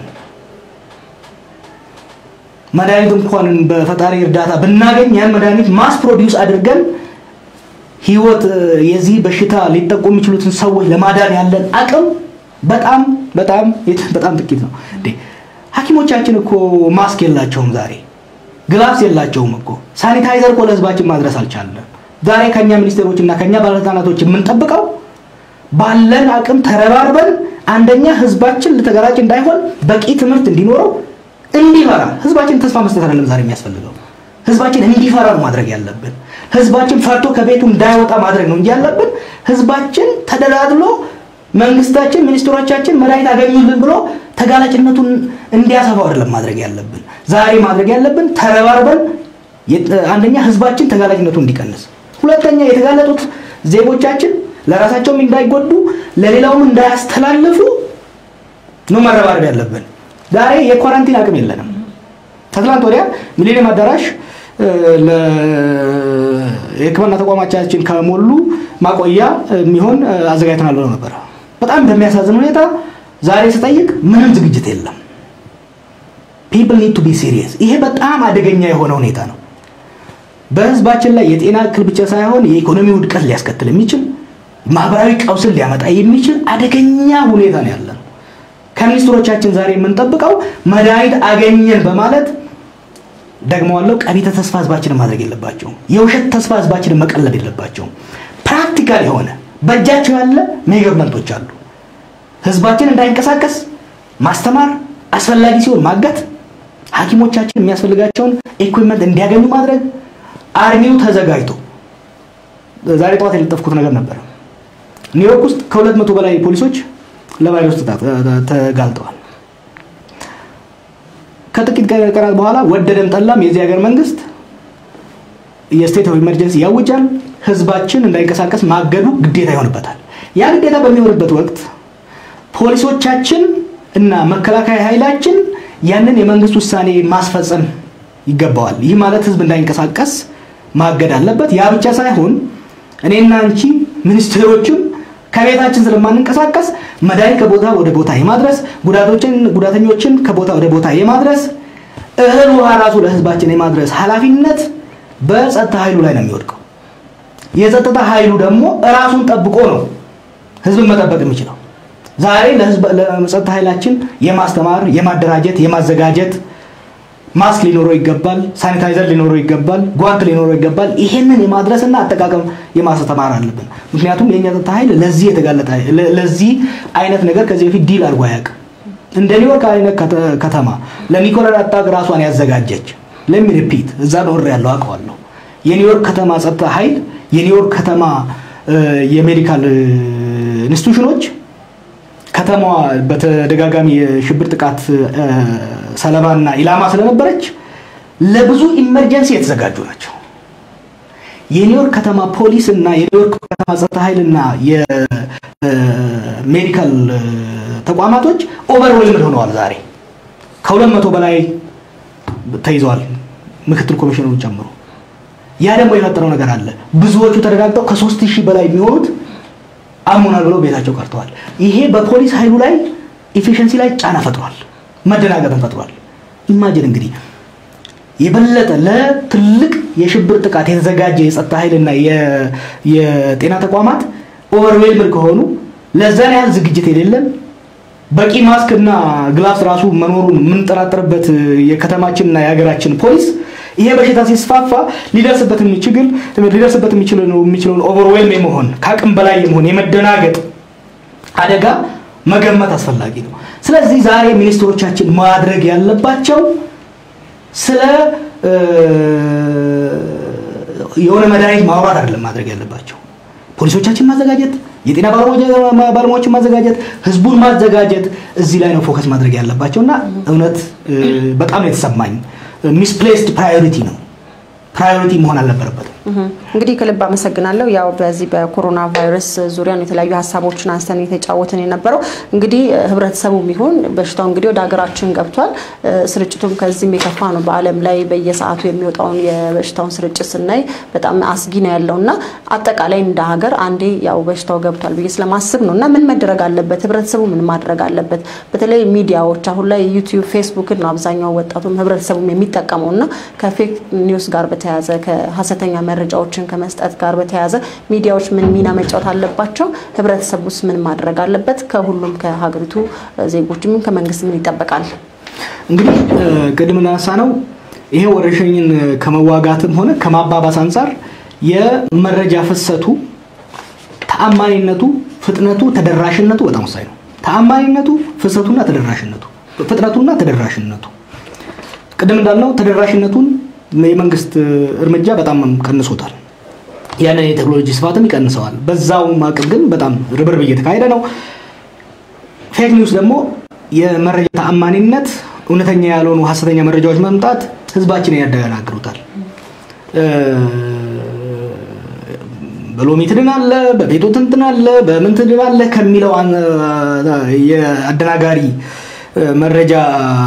መድኃኒት እንኳን በፈጣሪ እርዳታ ብናገኝ ያን መድኃኒት ማስ ፕሮዲውስ አድርገን ህይወት የዚህ በሽታ ሊጠቁ የሚችሉትን ሰዎች ለማዳን ያለን አቅም በጣም በጣም በጣም ጥቂት ነው። ሐኪሞቻችን እኮ ማስክ የላቸውም ዛሬ ግላፍስ የላቸውም እኮ ሳኒታይዘር እኮ ለህዝባችን ማድረስ አልቻለም። ዛሬ ከኛ ሚኒስቴሮች እና ከኛ ባለስልጣናቶች የምንጠብቀው ባለን አቅም ተረባርበን አንደኛ ህዝባችን ለተጋላጭ እንዳይሆን በቂ ትምህርት እንዲኖረው እንዲፈራ ህዝባችን ተስፋ መስጠት አይደለም ዛሬ የሚያስፈልገው ህዝባችን እንዲፈራ ነው ማድረግ ያለብን። ህዝባችን ፈርቶ ከቤቱ እንዳይወጣ ማድረግ ነው እንጂ ያለብን ህዝባችን ተደላድሎ መንግስታችን ሚኒስትሮቻችን መድኃኒት አገኙልን ብሎ ተጋላጭነቱን እንዲያሰፋው አይደለም ማድረግ ያለብን። ዛሬ ማድረግ ያለብን ተረባርበን አንደኛ ህዝባችን ተጋላጭነቱ እንዲቀንስ፣ ሁለተኛ የተጋለጡት ዜጎቻችን ለራሳቸውም እንዳይጎዱ ለሌላውም እንዳያስተላልፉ ነው መረባረብ ያለብን። ዛሬ የኳራንቲን አቅም የለንም። ከትላንት ወዲያ ሚሊኒየም አዳራሽ የህክምና ተቋማቻችን ከሞሉ ማቆያ የሚሆን አዘጋጅተናል ብለው ነበር። በጣም በሚያሳዝን ሁኔታ ዛሬ ስጠይቅ ምንም ዝግጅት የለም። ፒፕል ኒድ ቱ ቢ ሲሪየስ። ይሄ በጣም አደገኛ የሆነ ሁኔታ ነው። በህዝባችን ላይ የጤና እክል ብቻ ሳይሆን የኢኮኖሚ ውድቀት ሊያስከትል የሚችል ማህበራዊ ቀውስን ሊያመጣ የሚችል አደገኛ ሁኔታ ነው ያለ ነው። ከሚኒስትሮቻችን ዛሬ የምንጠብቀው መድኃኒት አገኘን በማለት ደግመዋለው ቀቢተ ተስፋ ህዝባችንን ማድረግ የለባቸውም። የውሸት ተስፋ ህዝባችንን መቀለብ የለባቸውም። ፕራክቲካል የሆነ በእጃቸው ያለ ሜጀርመንቶች አሉ። ህዝባችን እንዳይንቀሳቀስ ማስተማር፣ አስፈላጊ ሲሆን ማገት፣ ሐኪሞቻችን የሚያስፈልጋቸውን ኢኩዊፕመንት እንዲያገኙ ማድረግ፣ አርሚው ተዘጋጅቶ ዛሬ ጠዋት የለጠፍኩት ነገር ነበር። ኒውዮርክ ውስጥ ከሁለት መቶ በላይ ፖሊሶች ለቫይረስ ተጋልጠዋል። ከጥቂት ቀናት በኋላ ወደደም ጠላም የዚህ ሀገር መንግስት የስቴት ኦፍ ኢመርጀንሲ ያውጃል። ህዝባችን እንዳይንቀሳቀስ ማገዱ ግዴታ ይሆንበታል። ያ ግዴታ በሚሆንበት ወቅት ፖሊሶቻችን እና መከላከያ ኃይላችን ያንን የመንግስት ውሳኔ ማስፈጸም ይገባዋል። ይህ ማለት ህዝብ እንዳይንቀሳቀስ ማገድ አለበት። ያ ብቻ ሳይሆን እኔና አንቺ ሚኒስቴሮችም ከቤታችን ስለማንንቀሳቀስ መድኃኒት ከቦታ ወደ ቦታ የማድረስ ጉዳቶችን ጉዳተኞችን ከቦታ ወደ ቦታ የማድረስ እህል ውሃ ራሱ ለህዝባችን የማድረስ ኃላፊነት በጸጥታ ኃይሉ ላይ ነው የሚወድቀው። የጸጥታ ኃይሉ ደግሞ እራሱን ጠብቆ ነው ህዝብን መጠበቅ የሚችለው። ዛሬ ለጸጥታ ኃይላችን የማስተማር፣ የማደራጀት፣ የማዘጋጀት ማስክ ሊኖረው ይገባል። ሳኒታይዘር ሊኖረው ይገባል። ጓንት ሊኖረው ይገባል። ይሄንን የማድረስና አጠቃቀም የማስተማር አለብን። ምክንያቱም የእኛ ጸጥታ ኃይል ለዚህ የተጋለጠ ለዚህ አይነት ነገር ከዚህ በፊት ዲል አድርጎ አያውቅም። እንደ ኒውዮርክ አይነት ከተማ ለኒኮላር አታክ ራሷን ያዘጋጀች ለሚ ሪፒት እዛ ኖር ያለው አውቀዋለሁ። የኒውዮርክ ከተማ ጸጥታ ኃይል የኒውዮርክ ከተማ የሜዲካል ኢንስቲቱሽኖች ከተማዋ በተደጋጋሚ የሽብር ጥቃት ሰለባና ኢላማ ስለነበረች ለብዙ ኢመርጀንሲ የተዘጋጁ ናቸው። የኒውዮርክ ከተማ ፖሊስ እና የኒውዮርክ ከተማ ጸጥታ ኃይልና የሜዲካል ተቋማቶች ኦቨርዌልምድ ሆነዋል። ዛሬ ከሁለት መቶ በላይ ተይዘዋል፣ ምክትል ኮሚሽነሩን ጨምሮ። ያ ደግሞ የፈጠረው ነገር አለ። ብዙዎቹ ተረጋግጠው ከሶስት ሺህ በላይ የሚሆኑት አሞናል ብለው ቤታቸው ቀርተዋል። ይሄ በፖሊስ ኃይሉ ላይ ኢፊሽንሲ ላይ ጫና ፈጥሯል፣ መደናገጥን ፈጥሯል። ኢማጅን እንግዲህ የበለጠ ለትልቅ የሽብር ጥቃት የተዘጋጀ የጸጥታ ኃይልና የጤና ተቋማት ኦቨርዌልምድ ከሆኑ ለዛን ያህል ዝግጅት የሌለን በቂ ማስክ እና ግላፍስ ራሱ መኖሩን የምንጠራጠርበት የከተማችንና የሀገራችን ፖሊስ ይሄ በሽታ ሲስፋፋ ሊደርስበት የሚችል ሊደርስበት የሚችለውን ኦቨርዌልም የመሆን ከአቅም በላይ የመሆን የመደናገጥ አደጋ መገመት አስፈላጊ ነው። ስለዚህ ዛሬ ሚኒስትሮቻችን ማድረግ ያለባቸው ስለ የሆነ መድኃኒት ማውራት አይደለም ማድረግ ያለባቸው ፖሊሶቻችን ማዘጋጀት፣ የጤና ባለሙያዎችን ማዘጋጀት፣ ህዝቡን ማዘጋጀት እዚህ ላይ ነው ፎከስ ማድረግ ያለባቸው እና እውነት በጣም ነው የተሰማኝ ሚስፕሌስድ ፕራዮሪቲ ነው። ፕራዮሪቲ መሆን አልነበረበትም። እንግዲህ ከልብ አመሰግናለሁ። ያው በዚህ በኮሮና ቫይረስ ዙሪያ ነው የተለያዩ ሀሳቦችን አንስተን የተጫወትን የነበረው። እንግዲህ ህብረተሰቡ ቢሆን በሽታው እንግዲህ ወደ ሀገራችን ገብቷል። ስርጭቱም ከዚህም የከፋ ነው። በዓለም ላይ በየሰዓቱ የሚወጣውን የበሽታውን ስርጭት ስናይ በጣም አስጊ ነው ያለው እና አጠቃላይ እንደ ሀገር አንዴ ያው በሽታው ገብቷል ብዬ ስለማስብ ነው እና ምን መደረግ አለበት? ህብረተሰቡ ምን ማድረግ አለበት? በተለይ ሚዲያዎች አሁን ላይ ዩቲዩብ፣ ፌስቡክን ነው አብዛኛው ወጣቱም ህብረተሰቡም የሚጠቀመው እና ከፌክ ኒውስ ጋር በተያያዘ ከሀሰተኛ መረጃዎችን ከመስጠት ጋር በተያያዘ ሚዲያዎች ምን ሚና መጫወት አለባቸው? ህብረተሰብ ውስጥ ምን ማድረግ አለበት? ከሁሉም ከሀገሪቱ ዜጎች ምን ከመንግስት ምን ይጠበቃል? እንግዲህ ቅድም እናነሳ ነው ይሄ ወረርሽኝን ከመዋጋትም ሆነ ከማባባስ አንጻር የመረጃ ፍሰቱ፣ ተአማኒነቱ፣ ፍጥነቱ፣ ተደራሽነቱ በጣም ወሳኝ ነው። ተአማኒነቱ፣ ፍሰቱና ተደራሽነቱ፣ ፍጥነቱና ተደራሽነቱ ቅድም እንዳልነው ተደራሽነቱን የመንግስት እርምጃ በጣም ቀንሶታል። ያንን የቴክኖሎጂ ስፋትም ይቀንሰዋል። በዛው አቅም ግን በጣም ርብርብ እየተካሄደ ነው። ፌክ ኒውስ ደግሞ የመረጃ ተአማኒነት፣ እውነተኛ ያልሆኑ ሀሰተኛ መረጃዎች መምጣት ህዝባችንን ያደናግሩታል። በሎሚ ትድናለ፣ በቤቶ ትንትናለ፣ በምን ትድናለ ከሚለው የአደናጋሪ መረጃ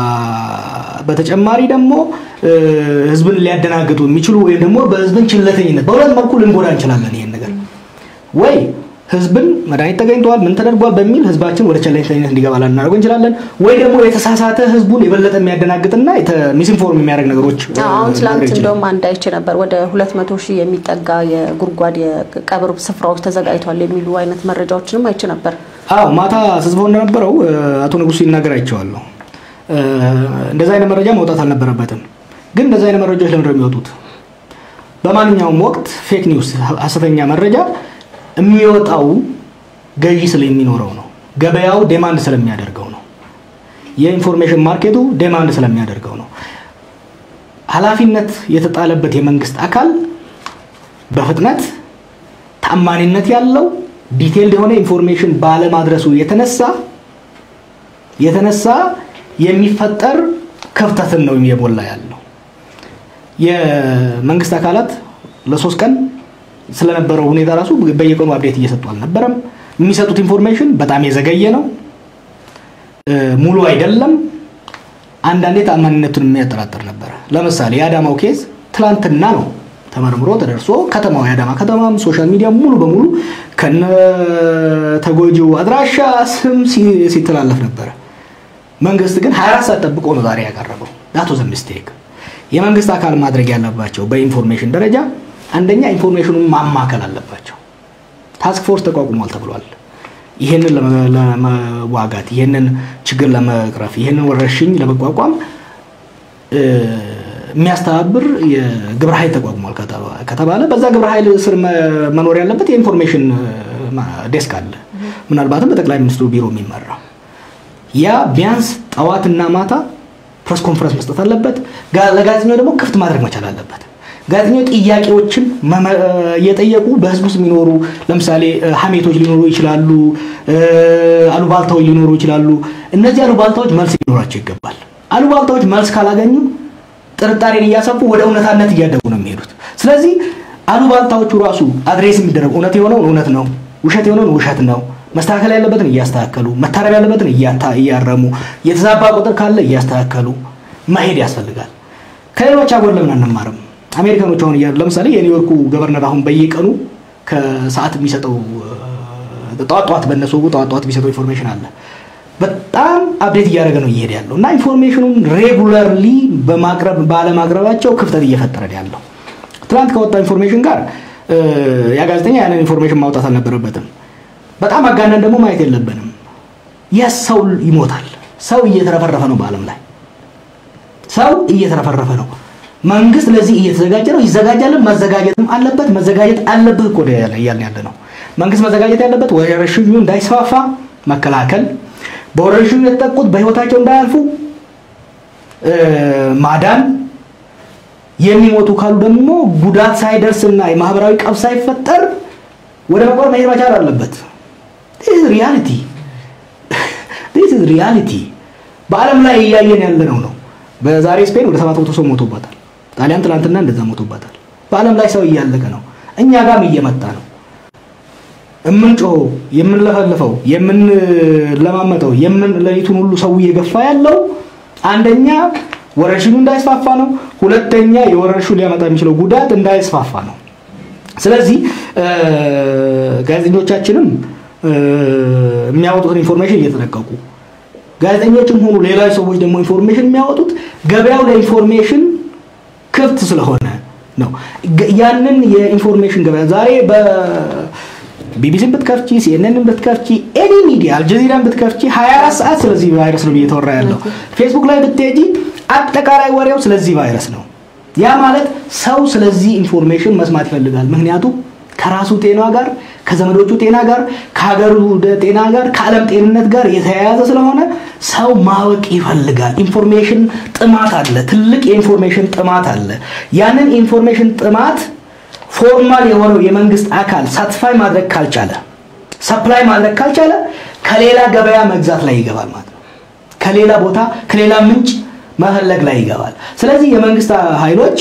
በተጨማሪ ደግሞ ህዝብን ሊያደናግጡ የሚችሉ ወይም ደግሞ በህዝብን ችለተኝነት በሁለት መልኩ ልንጎዳ እንችላለን። ይሄን ነገር ወይ ህዝብን መድኃኒት ተገኝተዋል ምን ተደርጓል በሚል ህዝባችን ወደ ቸለተኝነት እንዲገባ ልናደርገው እንችላለን። ወይ ደግሞ የተሳሳተ ህዝቡን የበለጠ የሚያደናግጥና ሚስኢንፎርም የሚያደርግ ነገሮች አሁን ትላንት እንደውም አንድ አይቼ ነበር ወደ ሁለት መቶ ሺህ የሚጠጋ የጉድጓድ የቀብር ስፍራዎች ተዘጋጅቷል የሚሉ አይነት መረጃዎችንም አይቼ ነበር። አዎ ማታ ስዝበው እንደነበረው አቶ ንጉሱ ይናገር አይቼዋለሁ። እንደዛ አይነት መረጃ መውጣት አልነበረበትም። ግን እንደዛ አይነት መረጃዎች ለምንድነው የሚወጡት? በማንኛውም ወቅት ፌክ ኒውስ ሀሰተኛ መረጃ የሚወጣው ገዢ ስለሚኖረው ነው። ገበያው ዴማንድ ስለሚያደርገው ነው። የኢንፎርሜሽን ማርኬቱ ዴማንድ ስለሚያደርገው ነው። ኃላፊነት የተጣለበት የመንግስት አካል በፍጥነት ታማኒነት ያለው ዲቴይልድ የሆነ ኢንፎርሜሽን ባለማድረሱ የተነሳ የተነሳ የሚፈጠር ክፍተትን ነው የሞላ ያለው። የመንግስት አካላት ለሶስት ቀን ስለነበረው ሁኔታ ራሱ በየቀኑ አብዴት እየሰጡ አልነበረም። የሚሰጡት ኢንፎርሜሽን በጣም የዘገየ ነው፣ ሙሉ አይደለም። አንዳንዴ ተአማኒነቱን የሚያጠራጥር ነበረ። ለምሳሌ የአዳማው ኬዝ ትላንትና ነው ተመርምሮ ተደርሶ ከተማው የአዳማ ከተማም ሶሻል ሚዲያ ሙሉ በሙሉ ከነ ተጎጂው አድራሻ ስም ሲተላለፍ ነበረ። መንግስት ግን 24 ሰዓት ጠብቆ ነው ዛሬ ያቀረበው። ዳቶ ዘ ሚስቴክ የመንግስት አካል ማድረግ ያለባቸው በኢንፎርሜሽን ደረጃ አንደኛ ኢንፎርሜሽኑን ማማከል አለባቸው። ታስክ ፎርስ ተቋቁሟል ተብሏል። ይህንን ለመዋጋት ይህንን ችግር ለመቅረፍ ይህንን ወረርሽኝ ለመቋቋም የሚያስተባብር የግብረ ኃይል ተቋቁሟል ከተባለ በዛ ግብረ ኃይል ስር መኖር ያለበት የኢንፎርሜሽን ዴስክ አለ። ምናልባትም በጠቅላይ ሚኒስትሩ ቢሮ የሚመራ ያ ቢያንስ ጠዋትና ማታ ፕሬስ ኮንፈረንስ መስጠት አለበት። ለጋዜጠኛው ደግሞ ክፍት ማድረግ መቻል አለበት። ጋዜጠኛው ጥያቄዎችን እየጠየቁ በህዝብ ውስጥ የሚኖሩ ለምሳሌ ሀሜቶች ሊኖሩ ይችላሉ፣ አሉባልታዎች ሊኖሩ ይችላሉ። እነዚህ አሉባልታዎች መልስ ሊኖራቸው ይገባል። አሉባልታዎች መልስ ካላገኙ ጥርጣሬን እያሰፉ ወደ እውነታነት እያደጉ ነው የሚሄዱት። ስለዚህ አሉባልታዎቹ ራሱ አድሬስ የሚደረጉ እውነት የሆነውን እውነት ነው፣ ውሸት የሆነውን ውሸት ነው መስተካከል ያለበትን እያስተካከሉ መታረም ያለበትን እያረሙ የተዛባ ቁጥር ካለ እያስተካከሉ መሄድ ያስፈልጋል። ከሌሎች ሀገር ለምን አንማርም? አሜሪካኖች አሁን ለምሳሌ የኒውዮርኩ ገቨርነር አሁን በየቀኑ ከሰዓት የሚሰጠው ጠዋት ጠዋት በእነሱ ጠዋት ጠዋት የሚሰጠው ኢንፎርሜሽን አለ። በጣም አፕዴት እያደረገ ነው እየሄደ ያለው እና ኢንፎርሜሽኑን ሬጉላርሊ በማቅረብ ባለማቅረባቸው ክፍተት እየፈጠረ ያለው። ትናንት ከወጣው ኢንፎርሜሽን ጋር ያ ጋዜጠኛ ያንን ኢንፎርሜሽን ማውጣት አልነበረበትም። በጣም አጋነን ደግሞ ማየት የለብንም። የስ ሰው ይሞታል። ሰው እየተረፈረፈ ነው። በዓለም ላይ ሰው እየተረፈረፈ ነው። መንግስት ለዚህ እየተዘጋጀ ነው። ይዘጋጃልን፣ መዘጋጀትም አለበት። መዘጋጀት አለብህ እኮ እያልን ያለ ነው። መንግስት መዘጋጀት ያለበት ወረርሽኙ እንዳይስፋፋ መከላከል፣ በወረርሽኙ የተጠቁት በህይወታቸው እንዳያልፉ ማዳን፣ የሚሞቱ ካሉ ደግሞ ጉዳት ሳይደርስና የማህበራዊ ቀውስ ሳይፈጠር ወደ መቆር መሄድ መቻል አለበት። ዲስ ሪያሊቲ ዲስ ሪያሊቲ በዓለም ላይ እያየን ያለነው ነው። በዛሬ ስፔን ወደ ሰባት መቶ ሰው ሞቶባታል። ጣሊያን ትናንትና እንደዛ ሞቶባታል። በዓለም ላይ ሰው እያለቀ ነው። እኛ ጋርም እየመጣ ነው። የምንጮኸው፣ የምንለፈልፈው፣ የምንለማመጠው፣ የምን ሌሊቱን ሁሉ ሰው እየገፋ ያለው አንደኛ ወረርሽኙ እንዳይስፋፋ ነው። ሁለተኛ የወረርሽኙ ሊያመጣ የሚችለው ጉዳት እንዳይስፋፋ ነው። ስለዚህ ጋዜጠኞቻችንም የሚያወጡትን ኢንፎርሜሽን እየተጠነቀቁ ጋዜጠኞችም ሆኑ ሌሎች ሰዎች ደግሞ ኢንፎርሜሽን የሚያወጡት ገበያው ለኢንፎርሜሽን ክፍት ስለሆነ ነው። ያንን የኢንፎርሜሽን ገበያ ዛሬ በቢቢሲን ብትከፍቺ፣ ሲኤንኤንን ብትከፍቺ፣ ኤኒ ሚዲያ አልጀዚራን ብትከፍቺ 24 ሰዓት ስለዚህ ቫይረስ ነው እየተወራ ያለው። ፌስቡክ ላይ ብትሄጂ አጠቃላይ ወሬው ስለዚህ ቫይረስ ነው። ያ ማለት ሰው ስለዚህ ኢንፎርሜሽን መስማት ይፈልጋል። ምክንያቱም ከራሱ ጤና ጋር ከዘመዶቹ ጤና ጋር ከሀገሩ ጤና ጋር ከዓለም ጤንነት ጋር የተያያዘ ስለሆነ ሰው ማወቅ ይፈልጋል። ኢንፎርሜሽን ጥማት አለ፣ ትልቅ የኢንፎርሜሽን ጥማት አለ። ያንን ኢንፎርሜሽን ጥማት ፎርማል የሆነው የመንግስት አካል ሳትስፋይ ማድረግ ካልቻለ፣ ሰፕላይ ማድረግ ካልቻለ ከሌላ ገበያ መግዛት ላይ ይገባል ማለት ነው። ከሌላ ቦታ ከሌላ ምንጭ መፈለግ ላይ ይገባል። ስለዚህ የመንግስት ኃይሎች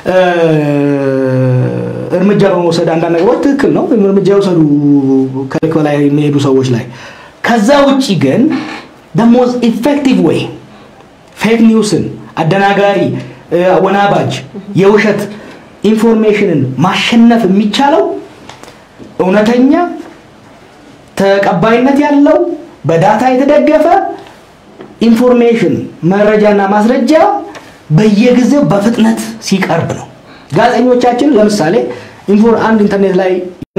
እርምጃ በመውሰድ አንዳንድ ነገሮች ትክክል ነው፣ እርምጃ የወሰዱ ከልክ በላይ የሚሄዱ ሰዎች ላይ። ከዛ ውጭ ግን ደሞዝ ኢፌክቲቭ ወይ ፌክ ኒውስን አደናጋሪ፣ ወናባጅ፣ የውሸት ኢንፎርሜሽንን ማሸነፍ የሚቻለው እውነተኛ ተቀባይነት ያለው በዳታ የተደገፈ ኢንፎርሜሽን መረጃና ማስረጃ በየጊዜው በፍጥነት ሲቀርብ ነው። ጋዜጠኞቻችን ለምሳሌ አንድ ኢንተርኔት ላይ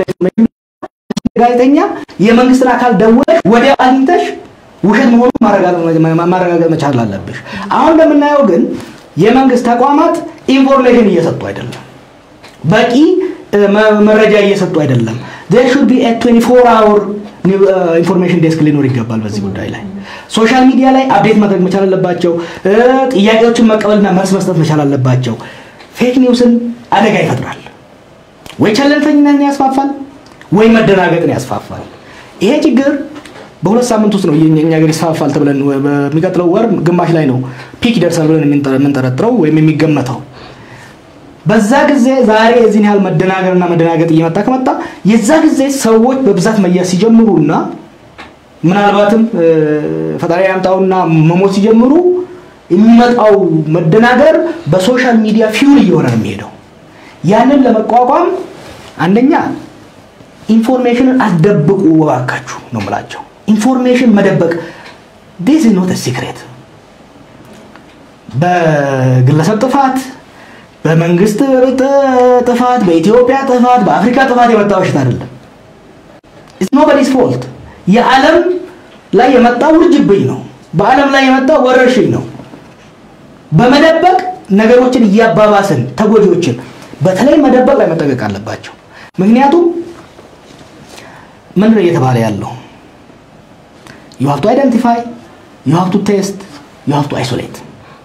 ጋዜጠኛ የመንግስትን አካል ደውለሽ ወዲያው አግኝተሽ ውሸት መሆኑን ማረጋገጥ መቻል አለብሽ። አሁን እንደምናየው ግን የመንግስት ተቋማት ኢንፎርሜሽን እየሰጡ አይደለም፣ በቂ መረጃ እየሰጡ አይደለም። there should be a 24 hour ኢንፎርሜሽን ዴስክ ሊኖር ይገባል። በዚህ ጉዳይ ላይ ሶሻል ሚዲያ ላይ አፕዴት ማድረግ መቻል አለባቸው። ጥያቄዎችን መቀበልና መልስ መስጠት መቻል አለባቸው። ፌክ ኒውስን አደጋ ይፈጥራል። ወይ ቸለልተኝነትን ያስፋፋል፣ ወይ መደናገጥን ያስፋፋል። ይሄ ችግር በሁለት ሳምንት ውስጥ ነው የኛ ሀገር ይስፋፋል ተብለን በሚቀጥለው ወር ግማሽ ላይ ነው ፒክ ይደርሳል ብለን የምንጠረጥረው ወይም የሚገመተው። በዛ ጊዜ ዛሬ የዚህን ያህል መደናገርና መደናገጥ እየመጣ ከመጣ የዛ ጊዜ ሰዎች በብዛት መያዝ ሲጀምሩና ምናልባትም ፈጣሪ ያምጣውና መሞት ሲጀምሩ የሚመጣው መደናገር በሶሻል ሚዲያ ፊውል እየሆነ ነው የሚሄደው። ያንን ለመቋቋም አንደኛ ኢንፎርሜሽንን አስደብቁ እባካችሁ ነው የምላቸው። ኢንፎርሜሽን መደበቅ ዲስ ኢዝ ኖት ሲክሬት። በግለሰብ ጥፋት፣ በመንግስት ጥፋት፣ በኢትዮጵያ ጥፋት፣ በአፍሪካ ጥፋት የመጣ በሽታ አይደለም። ኢትስ ኖቦዲስ ፎልት። የዓለም ላይ የመጣ ውርጅብኝ ነው። በዓለም ላይ የመጣ ወረርሽኝ ነው። በመደበቅ ነገሮችን እያባባስን ተጎጂዎችን በተለይ መደበቅ ላይ መጠቀቅ አለባቸው። ምክንያቱም ምንድን ነው እየተባለ ያለው? ዩ ሃቭ ቱ አይደንቲፋይ ዩ ሃቭ ቱ ቴስት ዩ ሃቭ ቱ አይሶሌት።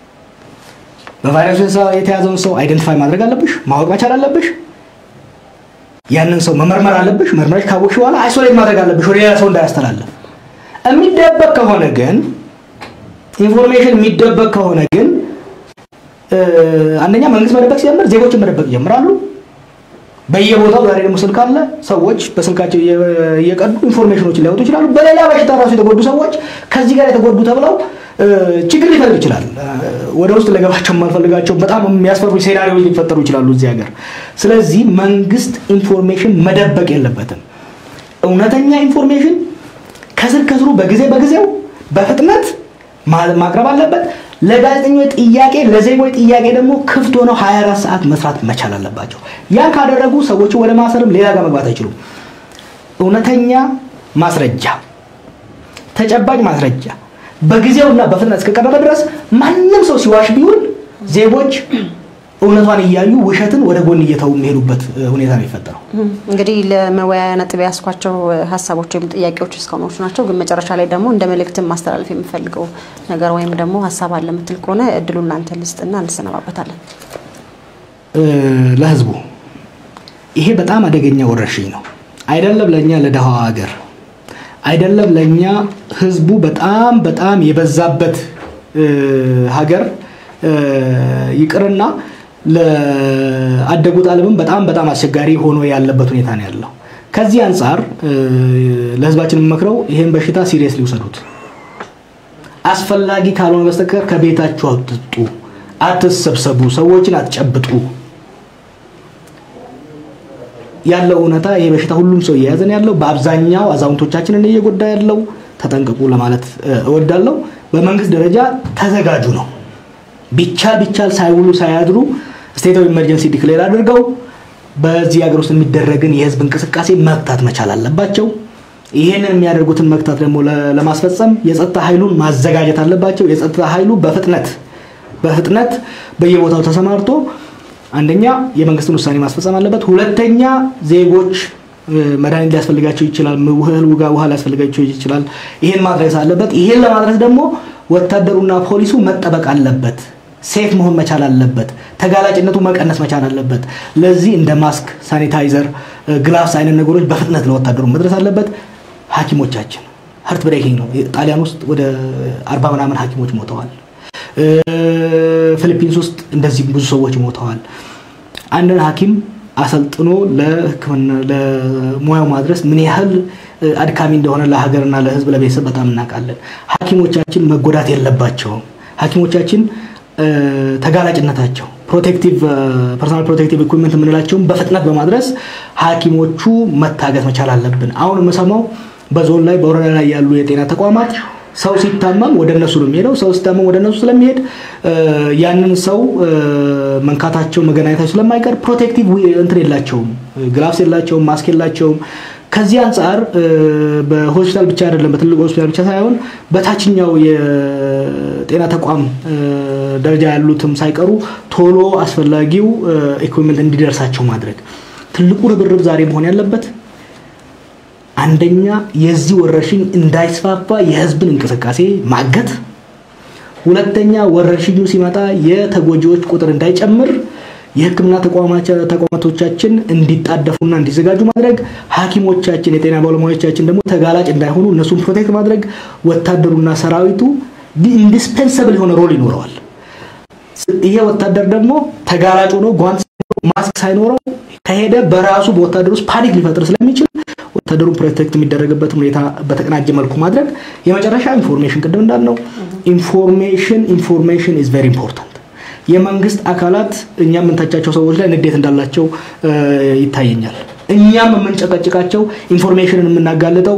በቫይረሱ የተያዘውን ሰው አይደንቲፋይ ማድረግ አለብሽ፣ ማወቅ መቻል አለብሽ። ያንን ሰው መመርመር አለብሽ። መርመረሽ ካወቅሽ በኋላ አይሶሌት ማድረግ አለብሽ፣ ወደ ሌላ ሰው እንዳያስተላልፍ። የሚደበቅ ከሆነ ግን ኢንፎርሜሽን የሚደበቅ ከሆነ ግን አንደኛ መንግስት መደበቅ ሲጀምር ዜጎችን መደበቅ ይጀምራሉ። በየቦታው ዛሬ ደግሞ ስልክ አለ። ሰዎች በስልካቸው እየቀዱ ኢንፎርሜሽኖችን ሊያወጡ ይችላሉ። በሌላ በሽታ ራሱ የተጎዱ ሰዎች ከዚህ ጋር የተጎዱ ተብለው ችግር ሊፈጥር ይችላል። ወደ ውስጥ ለገባቸው የማልፈልጋቸው በጣም የሚያስፈሩ ሴናሪዎች ሊፈጠሩ ይችላሉ እዚህ ሀገር። ስለዚህ መንግስት ኢንፎርሜሽን መደበቅ የለበትም። እውነተኛ ኢንፎርሜሽን ከስር ከስሩ በጊዜ በጊዜው በፍጥነት ማቅረብ አለበት። ለጋዜጠኞች ጥያቄ ለዜጎች ጥያቄ ደግሞ ክፍት ሆነው 24 ሰዓት መስራት መቻል አለባቸው። ያን ካደረጉ ሰዎች ወደ ማሰርም ሌላ ጋር መግባት አይችሉም። እውነተኛ ማስረጃ፣ ተጨባጭ ማስረጃ በጊዜውና በፍጥነት እስከቀረበ ድረስ ማንም ሰው ሲዋሽ ቢውል ዜጎች እውነቷን እያዩ ውሸትን ወደ ጎን እየተው የሚሄዱበት ሁኔታ ነው የሚፈጠረው። እንግዲህ ለመወያያ ነጥብ ያስኳቸው ሀሳቦች ወይም ጥያቄዎች እስካሁኖቹ ናቸው። ግን መጨረሻ ላይ ደግሞ እንደ መልእክትም ማስተላለፍ የምፈልገው ነገር ወይም ደግሞ ሀሳብ አለ የምትል ከሆነ እድሉን ለአንተ ልስጥና እንሰነባበታለን። ለህዝቡ ይሄ በጣም አደገኛ ወረርሽኝ ነው። አይደለም ለእኛ ለደሃዋ ሀገር፣ አይደለም ለእኛ ህዝቡ በጣም በጣም የበዛበት ሀገር ይቅርና ለአደጉት ዓለምም በጣም በጣም አስቸጋሪ ሆኖ ያለበት ሁኔታ ነው ያለው። ከዚህ አንጻር ለህዝባችን የምመክረው ይህን በሽታ ሲሪየስ ሊውሰዱት፣ አስፈላጊ ካልሆነ በስተቀር ከቤታችሁ አትጡ፣ አትሰብሰቡ፣ ሰዎችን አትጨብጡ። ያለው እውነታ ይሄ በሽታ ሁሉም ሰው እየያዘን ያለው በአብዛኛው አዛውንቶቻችንን እየጎዳ ያለው ተጠንቀቁ ለማለት እወዳለሁ። በመንግስት ደረጃ ተዘጋጁ ነው። ቢቻል ቢቻል ሳይውሉ ሳያድሩ ስቴት ኦፍ ኢመርጀንሲ ዲክሌር አድርገው በዚህ ሀገር ውስጥ የሚደረግን የህዝብ እንቅስቃሴ መግታት መቻል አለባቸው። ይህንን የሚያደርጉትን መግታት ደግሞ ለማስፈጸም የጸጥታ ኃይሉን ማዘጋጀት አለባቸው። የጸጥታ ኃይሉ በፍጥነት በፍጥነት በየቦታው ተሰማርቶ አንደኛ የመንግስትን ውሳኔ ማስፈጸም አለበት። ሁለተኛ ዜጎች መድኃኒት ሊያስፈልጋቸው ይችላል። እህል ውጋ ውሃ ሊያስፈልጋቸው ይችላል። ይህን ማድረስ አለበት። ይህን ለማድረስ ደግሞ ወታደሩና ፖሊሱ መጠበቅ አለበት። ሴፍ መሆን መቻል አለበት። ተጋላጭነቱ መቀነስ መቻል አለበት። ለዚህ እንደ ማስክ፣ ሳኒታይዘር፣ ግላፍስ አይነት ነገሮች በፍጥነት ለወታደሩ መድረስ አለበት። ሐኪሞቻችን ሀርት ብሬኪንግ ነው። ጣሊያን ውስጥ ወደ አርባ ምናምን ሐኪሞች ሞተዋል። ፊሊፒንስ ውስጥ እንደዚህ ብዙ ሰዎች ሞተዋል። አንድን ሐኪም አሰልጥኖ ለሕክምና ለሙያው ማድረስ ምን ያህል አድካሚ እንደሆነ ለሀገርና ለሕዝብ ለቤተሰብ በጣም እናውቃለን። ሐኪሞቻችን መጎዳት የለባቸውም። ሐኪሞቻችን ተጋላጭነታቸው ፕሮቴክቲቭ ፐርሶናል ፕሮቴክቲቭ ኢኩዊፕመንት የምንላቸውን በፍጥነት በማድረስ ሐኪሞቹ መታገዝ መቻል አለብን። አሁን የምሰማው በዞን ላይ በወረዳ ላይ ያሉ የጤና ተቋማት ሰው ሲታመም ወደ እነሱ ነው የሚሄደው። ሰው ሲታመም ወደ እነሱ ስለሚሄድ ያንን ሰው መንካታቸው መገናኘታቸው ስለማይቀር ፕሮቴክቲቭ እንትን የላቸውም፣ ግላፍስ የላቸውም፣ ማስክ የላቸውም። ከዚህ አንጻር በሆስፒታል ብቻ አይደለም፣ በትልቅ ሆስፒታል ብቻ ሳይሆን በታችኛው የጤና ተቋም ደረጃ ያሉትም ሳይቀሩ ቶሎ አስፈላጊው ኢኩዊፕመንት እንዲደርሳቸው ማድረግ ትልቁ ርብርብ ዛሬ መሆን ያለበት አንደኛ የዚህ ወረርሽኝ እንዳይስፋፋ የህዝብን እንቅስቃሴ ማገት፣ ሁለተኛ ወረርሽኙ ሲመጣ የተጎጂዎች ቁጥር እንዳይጨምር የሕክምና ተቋማቶቻችን እንዲጣደፉና እንዲዘጋጁ ማድረግ፣ ሐኪሞቻችን የጤና ባለሙያዎቻችን ደግሞ ተጋላጭ እንዳይሆኑ እነሱን ፕሮቴክት ማድረግ፣ ወታደሩና ሰራዊቱ ኢንዲስፔንሰብል የሆነ ሮል ይኖረዋል። ይሄ ወታደር ደግሞ ተጋላጭ ሆኖ ጓንት ማስክ ሳይኖረው ከሄደ በራሱ በወታደር ውስጥ ፓኒክ ሊፈጥር ስለሚችል ወታደሩን ፕሮቴክት የሚደረግበት ሁኔታ በተቀናጀ መልኩ ማድረግ። የመጨረሻ ኢንፎርሜሽን፣ ቅድም እንዳልነው ኢንፎርሜሽን ኢንፎርሜሽን ኢዝ ቬሪ ኢምፖርታንት። የመንግስት አካላት እኛ የምንተቻቸው ሰዎች ላይ ንዴት እንዳላቸው ይታየኛል። እኛም የምንጨቀጭቃቸው ኢንፎርሜሽንን የምናጋልጠው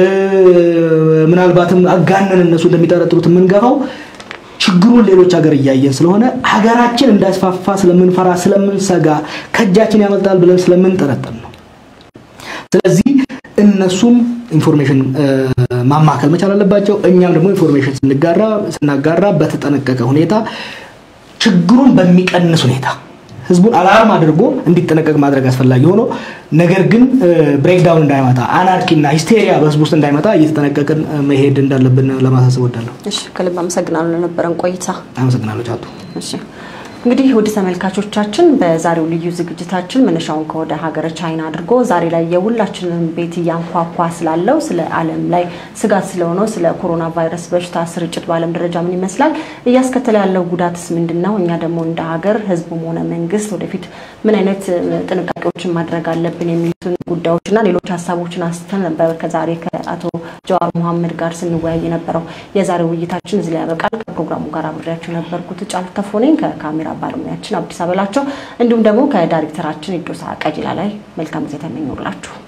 ምናልባትም አጋነን እነሱ እንደሚጠረጥሩት የምንገፋው ችግሩን ሌሎች ሀገር እያየን ስለሆነ ሀገራችን እንዳይስፋፋ ስለምንፈራ ስለምንሰጋ ከእጃችን ያመልጣል ብለን ስለምንጠረጠር ነው። ስለዚህ እነሱም ኢንፎርሜሽን ማማከል መቻል አለባቸው። እኛም ደግሞ ኢንፎርሜሽን ስንጋራ ስናጋራ በተጠነቀቀ ሁኔታ ችግሩን በሚቀንስ ሁኔታ ህዝቡን አላርም አድርጎ እንዲጠነቀቅ ማድረግ አስፈላጊ ሆኖ ነገር ግን ብሬክዳውን እንዳይመጣ አናርኪና ሂስቴሪያ በህዝቡ ውስጥ እንዳይመጣ እየተጠነቀቅን መሄድ እንዳለብን ለማሳሰብ ወዳለሁ። እሺ፣ ከልብ አመሰግናለሁ ለነበረን ቆይታ። አመሰግናለሁ ቻቱ። እሺ እንግዲህ ውድ ተመልካቾቻችን በዛሬው ልዩ ዝግጅታችን መነሻውን ከወደ ሀገረ ቻይና አድርጎ ዛሬ ላይ የሁላችንን ቤት እያንኳኳ ስላለው ስለ ዓለም ላይ ስጋት ስለሆነው ስለ ኮሮና ቫይረስ በሽታ ስርጭት በዓለም ደረጃ ምን ይመስላል፣ እያስከተለ ያለው ጉዳትስ ምንድን ነው፣ እኛ ደግሞ እንደ ሀገር ህዝቡም ሆነ መንግስት ወደፊት ምን አይነት ጥንቃቄዎችን ማድረግ አለብን የሚሉትን ጉዳዮችና ሌሎች ሀሳቦችን አንስተን ነበር ከዛሬ ከአቶ ጀዋር መሐመድ ጋር ስንወያይ የነበረው። የዛሬው ውይይታችን እዚህ ላይ ያበቃል። ከፕሮግራሙ ጋር አብሬያቸው የነበርኩት ጫልቱ ተፎነኝ ከካሜራ ባለሙያችን አዲስ አበላቸው እንዲሁም ደግሞ ከዳይሬክተራችን ኢዶሳ ቀጂላ ላይ መልካም ጊዜ ተመኘውላችሁ።